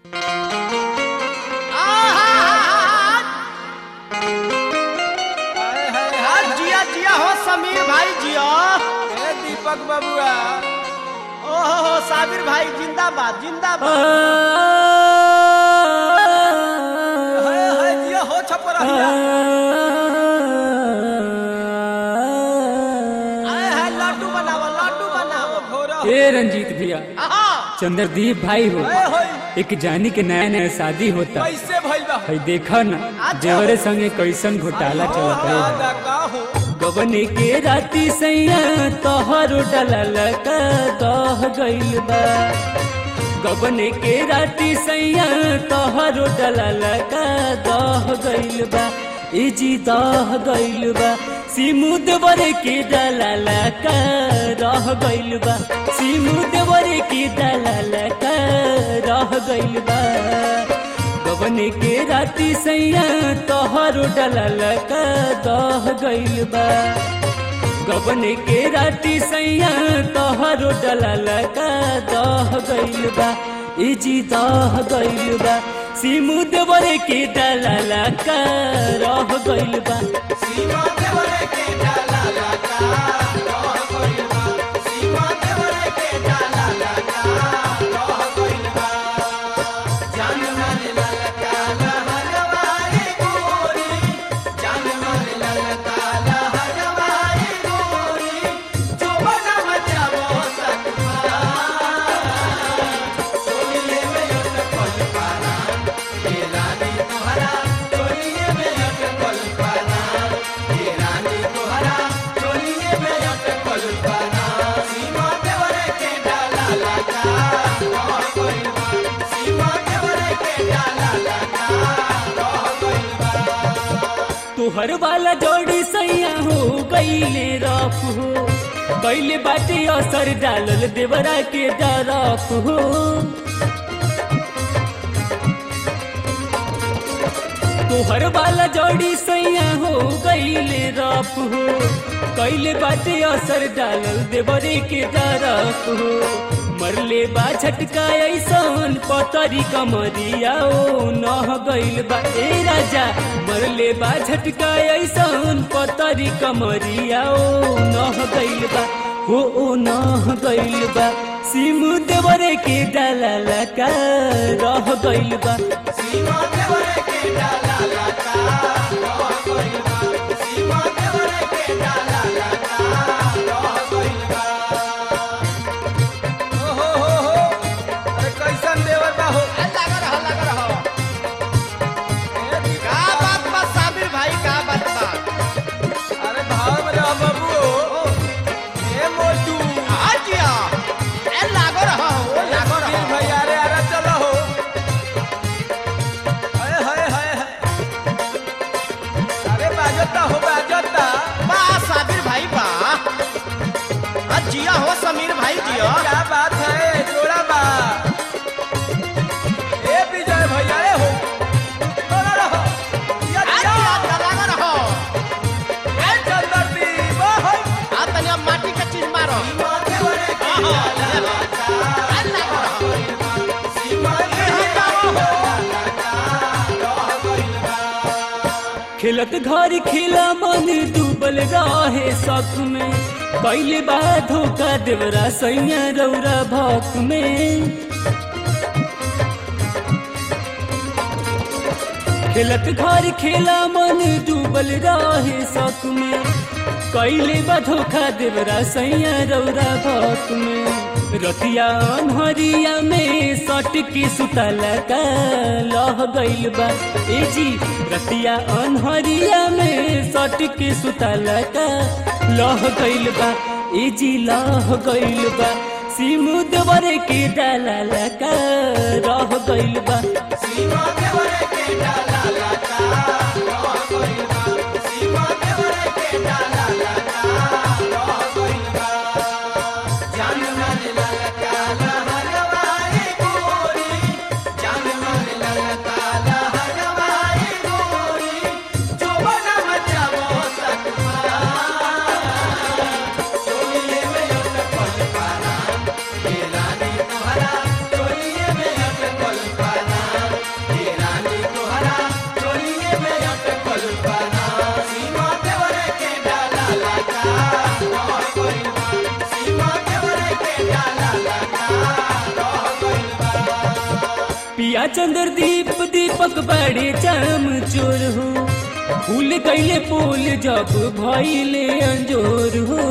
हाय, हाय, आ, हाय। जिया जिया हो समीर भाई जिया ए दीपक बबुआ ओ हो हो साबिर भाई जिंदाबाद जिंदाबाद हाय, हाय, जिया हो छपरहिया आए है लड्डू बनाओ लड्डू बनाओ घोरा ए रंजीत भैया आहा चंद्रदीप भाई हो हाय, हाय, एक जानी के नया नया शादी होता कैसे भइल बा है देखा न जेवरे संगे कैसन घोटाला चलत है दादा का हो गबने के राती सैया तोहर डलल का दह गइल बा गबने के राती सैया तोहर डलल का दह गइल बा ए जी दह गइल बा सिमुद बरे के डलल का रह गइल बा सिमुद बरे के डलल का रह गइल बा गबने के राती सैया तोहर डलल का दह गइल बा गबने के राती सैया तोहर डलल का दह गइल बा ए जी दह गइल बा सिमुद बरे के डलल का रह गइल बा सीमा देवरे के डाला लगा रह गइल बा सीमा देवरे के डाला लगा रह गइल बा जान मारे ललका लहरवाए गोरी जान मारे ललका लहरवाए गोरी जो बना मचावो सकमा चोलिए में अटकल पारा ये रानी तोहरा चोलिए में अटकल पारा ये रानी तोहरा चोलिए में अटकल पारा सीमा देवरे के डाला लगा रह गइल बा सीमा देवरे के डाला लगा रह गइल बा तुहर वाला जोड़ी सैया हो गईले रफ हो गईले बाटे असर डालल देवरा के डरफ हो तुहर वाला जोड़ी सैया हो गईले रफ हो कैले बाटे असर डालल देवरे के डरफ हो मरले बा झटका ऐसन पतरी कमरिया ओ नह गइल बा ए राजा मरले बा झटका ऐसन पतरी कमरिया ओ नह गइल बा हो ओ नह गइल बा सिमु देवरे के डाला का रह गइल बा सीमा देवरे के डाला लगा रह गइल बा सीमा देवरे के डाला लगा रह गइल बा ओ हो हो हो अरे कैसन देवर बा हो लगा रहा लगा रहा ए दीपक का बात बा साबिर भाई का बात बा अरे भाव में रह बाबू ए मोटू आ जिया ए लागो रहा हो लागो सुधीर रहा भैया अरे अरे चलो हो हाय हाय हाय हाय अरे बाजता हो बाजता बा साबिर भाई बा आ जिया हो समीर भाई जिया अरे क्या बात है जोड़ा बा ए विजय भैया ए हो बोला रहो या आ या जिया लगा रहा ए चंद्रदीप ओ हो आ तनिया माटी का चीज मारो सीमा देवरे के आहा, डाला लगा आ लागो रहा सीमा देवरे के डाला लगा रह गइल बा खेलत घर खेला मन डूबल रहे शक में पहले बार धोखा देवरा सैया रौरा भक में खेलत घर खेला मन डूबल रहे शक में कैले बा धोखा देवरा सैया रौरा भक में रतिया अनहरिया में सट के सुतल का लह गइल बा ए जी रतिया अनहरिया में सट के सुतल का लह गइल बा ए जी लह गइल बा सिमु देवरे के डाला का रह गइल बा सीमा देवरे के डाला लगा रह गइल बा सीमा देवरे के डाला लगा रह गइल बा जान मारे ललका लहरवाए गोरी जान मारे ललका लहरवाए गोरी जो बना मचावो सकमा चोलिए में अटकल पारा ये रानी तोहरा चोलिए में अटकल पारा पिया चंद्र दीप दीपक बड़े चम चोर हो फूल कैले पोल जब भइले अंजोर हो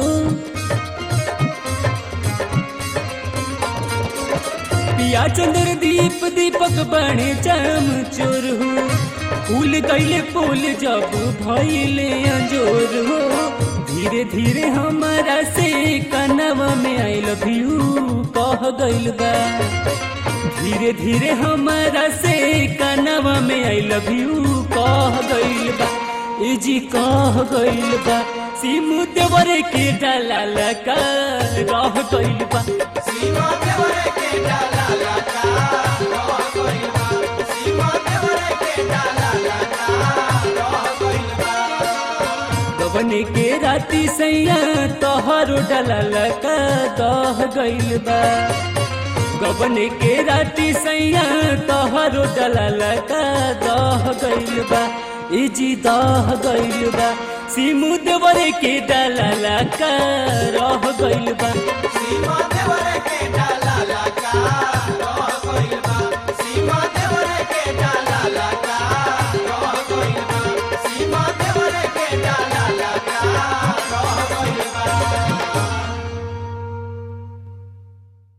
पिया चंद्र दीप दीपक बड़े चम चोर हो फूल कैले पोल जब भइले अंजोर हो धीरे धीरे हमारा से कनवा में आई लव यू कह गइल बा धीरे धीरे हमारा से कनवा में आई लव यू कह गइल बा ए जी कह गइल बा सिमु देवर के डाला लगा रह गइल बा सीमा देवरे के डाला लगा रह गइल बा सीमा देवरे के डाला लगा रह गइल बा गबने के राती सैया तोहरो डाला लगा दह गइल बा गबने के राती सैया तोहरो डाला लगा दह गइल बा ए जी दह गइल बा सिमु देवरे के डाला लगा रह गइल बा सीमा देवरे